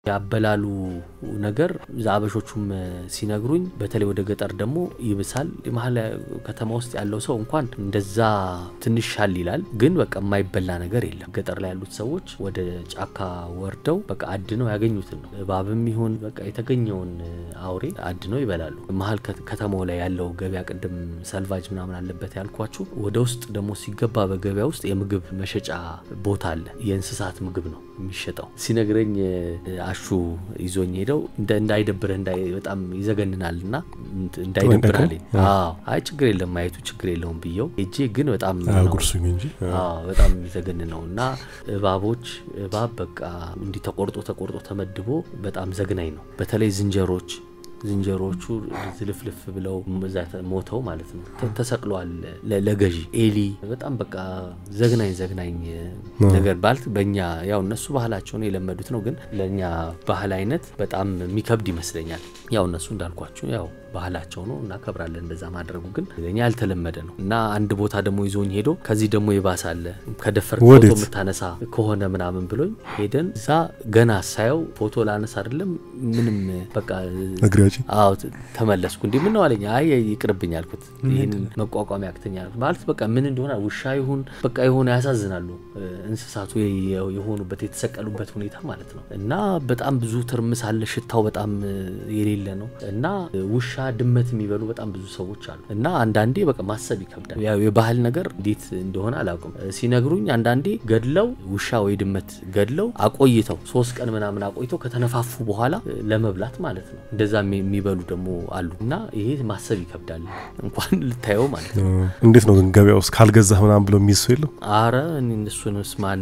ያበላሉ ነገር አበሾቹም ሲነግሩኝ፣ በተለይ ወደ ገጠር ደግሞ ይብሳል። መሀል ከተማ ውስጥ ያለው ሰው እንኳን እንደዛ ትንሽ ሻል ይላል፣ ግን በቃ የማይበላ ነገር የለም። ገጠር ላይ ያሉት ሰዎች ወደ ጫካ ወርደው በቃ አድነው ያገኙትን ነው እባብም ይሁን በቃ የተገኘውን አውሬ አድነው ይበላሉ። መሀል ከተማው ላይ ያለው ገበያ ቅድም ሰልቫጅ ምናምን አለበት ያልኳችሁ፣ ወደ ውስጥ ደግሞ ሲገባ በገበያ ውስጥ የምግብ መሸጫ ቦታ አለ። የእንስሳት ምግብ ነው የሚሸጠው። ሲነግረኝ አሹ ይዞኝ ሄደው እንዳይደብርህ በጣም ይዘገንናል እና እንዳይደብርህ አለኝ። አይ ችግር የለም ማየቱ ችግር የለውም ብየው ሄጄ ግን በጣም ጉርሱኝ እንጂ በጣም የሚዘገን ነው እና እባቦች እባብ በቃ እንዲህ ተቆርጦ ተቆርጦ ተመድቦ በጣም ዘግናኝ ነው። በተለይ ዝንጀሮች ዝንጀሮቹ ዝልፍልፍ ብለው ሞተው ማለት ነው ተሰቅለዋል ለገዢ ኤሊ በጣም በቃ ዘግናኝ ዘግናኝ ነገር ባልት በእኛ ያው እነሱ ባህላቸውን የለመዱት ነው፣ ግን ለእኛ ባህል አይነት በጣም የሚከብድ ይመስለኛል። ያው እነሱ እንዳልኳችሁ ያው ባህላቸው ነው እናከብራለን። እንደዛ ማድረጉ ግን ለእኛ ያልተለመደ ነው እና አንድ ቦታ ደግሞ ይዞኝ ሄዶ ከዚህ ደግሞ ይባሳለ ከደፈር ፎቶ የምታነሳ ከሆነ ምናምን ብሎኝ ሄደን እዛ ገና ሳየው ፎቶ ላነሳ አይደለም ምንም በቃ አዎ ተመለስኩ። እንዲህ ምን ነው አለኝ። አይ ይቅርብኝ አልኩት። ይህን መቋቋም ያቅተኛ ማለት በቃ ምን እንደሆነ ውሻ ይሁን በቃ የሆነ ያሳዝናሉ እንስሳቱ የሆኑበት የተሰቀሉበት ሁኔታ ማለት ነው እና በጣም ብዙ ትርምስ አለ። ሽታው በጣም የሌለ ነው እና ውሻ ድመት የሚበሉ በጣም ብዙ ሰዎች አሉ እና አንዳንዴ በቃ ማሰብ ይከብዳል። ያው የባህል ነገር እንዴት እንደሆነ አላውቅም። ሲነግሩኝ አንዳንዴ ገድለው ውሻ ወይ ድመት ገድለው አቆይተው ሶስት ቀን ምናምን አቆይተው ከተነፋፉ በኋላ ለመብላት ማለት ነው እንደዛ የሚበሉ ደግሞ አሉ እና ይሄ ማሰብ ይከብዳል እንኳን ልታየው ማለት ነው። እንዴት ነው ግን ገበያ ውስጥ ካልገዛህ ምናምን ብሎ የሚይዝ ሰው የለም? አረ እነሱንስ ማን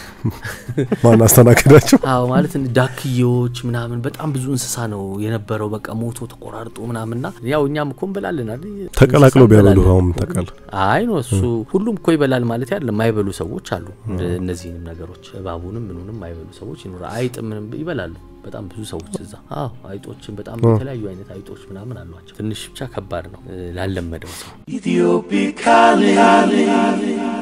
ማን አስተናገዳቸው? አዎ ማለት ዳክዬዎች ምናምን በጣም ብዙ እንስሳ ነው የነበረው። በቃ ሞቶ ተቆራርጦ ምናምንና ያው እኛም እኮ እንበላለን አይደል? ተቀላቅለው ቢያበሉ አሁን ተቃል አይ ነው እሱ ሁሉም እኮ ይበላል ማለት ያለ የማይበሉ ሰዎች አሉ። እነዚህንም ነገሮች እባቡንም ምኑንም የማይበሉ ሰዎች ይኖራል። አይጥ ምንም ይበላሉ በጣም ብዙ ሰዎች እዛ። አዎ አይጦችን በጣም የተለያዩ አይነት አይጦች ምናምን አሏቸው። ትንሽ ብቻ ከባድ ነው ላለመደው ሰው።